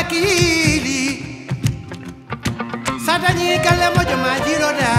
wakili satani kale mojo majiroda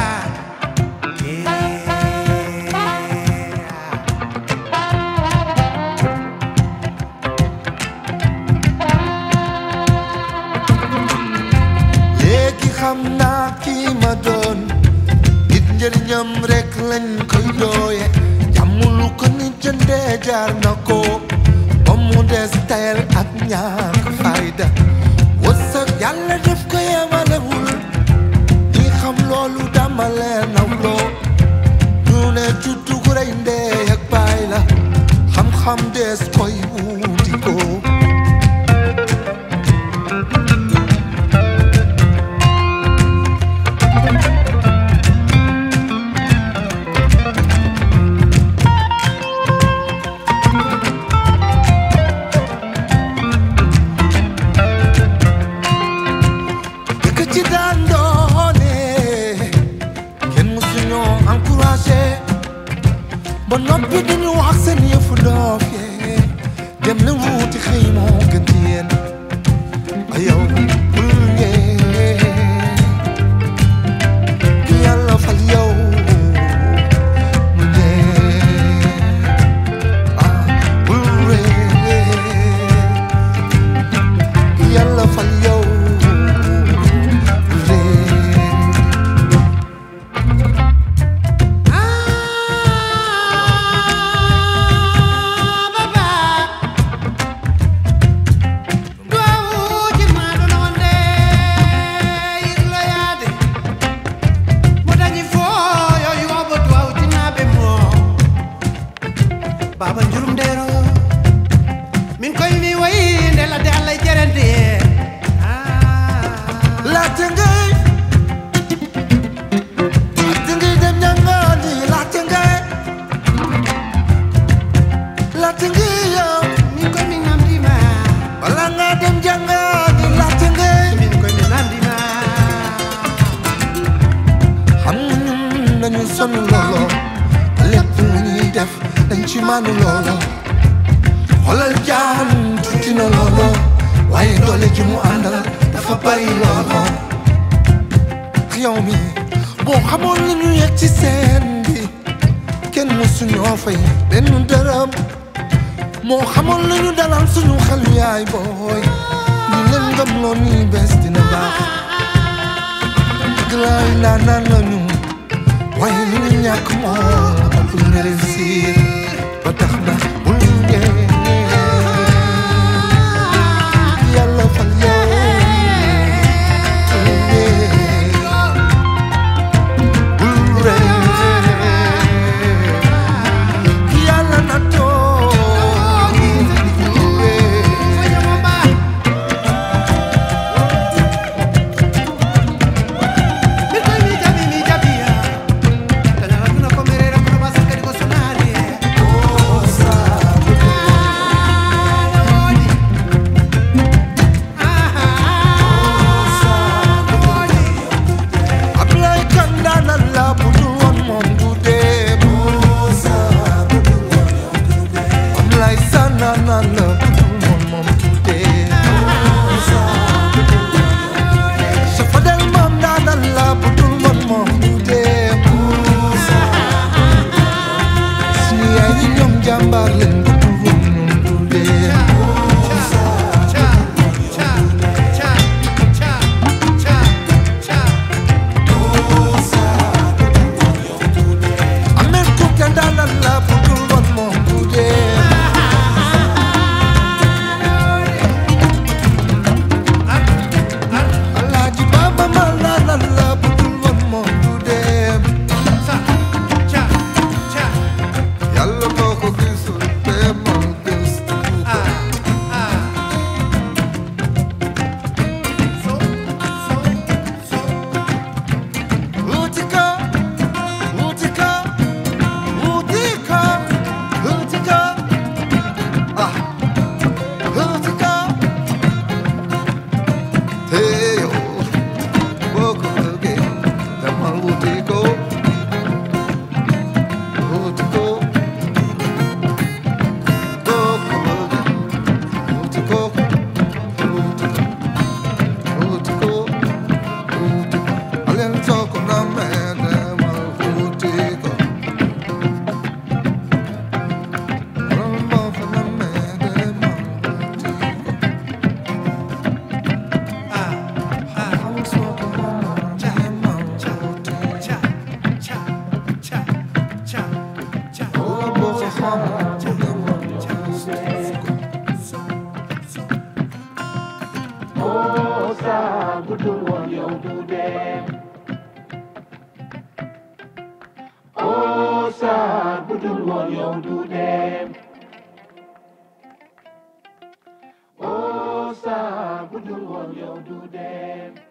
léegi xam naa kii ma doon nit njëriñam rek lañ koy dooye jàmmulu ko ni jëndee jaar na ko ba mu des tayal ak ñàkk fayda wërsëg yàlla def ko yemalewul ñi xam loolu dama leen nawloo ñu ne juddu gu rey ndee ak baay la xam-xam des koy wuti ko dëkk ci daan doone kenn mësuñoo encouragé ba noppi dañu wax seen yëfu doof yee dem na wuuti xëy moo gën ci yéen a yow bul ngee ki yàlla fal yow mu ngee ah bul ree ki yàlla fal yow bul ree Ah, baba. Duawuji maɗono wonde irloyade. Mo dañi fo yo yoɓo duwawtinaɓe mo. Baba jurum ndero min koye mi wayi nde ladde allah e jerende Ah. laajte ngay laajte ngay dem ñangaani laajte ngay laajte ngay yow min koye mi namdima bala nga dem jàngaani laajte ngay min koye mi namdima xam nga ñun nañu sonn loolo lépp lu ñuy def dañ ci màndu loolo xoolal jaan tuuti na loolo waaye doole ji mu àndal dafa bari loolo yow mi boo xamoon li ñu yegg ci seen bi kenn mësuñoo fay benn dërëm moo xamoon li ñu dalal suñu xel yaay booy ñu leen gëm loo nii bés dina baax glaay naan naan lañu waaye li ñu ñàkk moom ëpp na réussir ba tax na bul ngee yàlla fal yow bul ngee bul ree yàlla na toog bul ree Foñamamba. min koye mi jaɓi mi jaɓiya tanawatuna ko merere kono basa kadi ko sonani Ablaye Kane daanal la bu dul woon moom du dee Ablaye Sane daanal la bu dul woon moom du dee Safadel moom daanal la bu dul woon moom du dee suñu yaay yi ñoom jàmbaar leen bu dul woon ñoom du dee Amel Kouté daanal la bu dul woon moom du dee Alaaji Baba Mal daanal la bu dul woon moom du dee yàlla boo ko gisul te moom gëstu ko wuti ko wuti ko wuti ko wuti ko ah wuti ko te yow boo ko bëggee demal wuti ko wuti ko boo ko bëggee wuti ko wuti ko budul woon yow du dem oh Sarr budul woon yow du dem oh Sarr budul woon yow du dem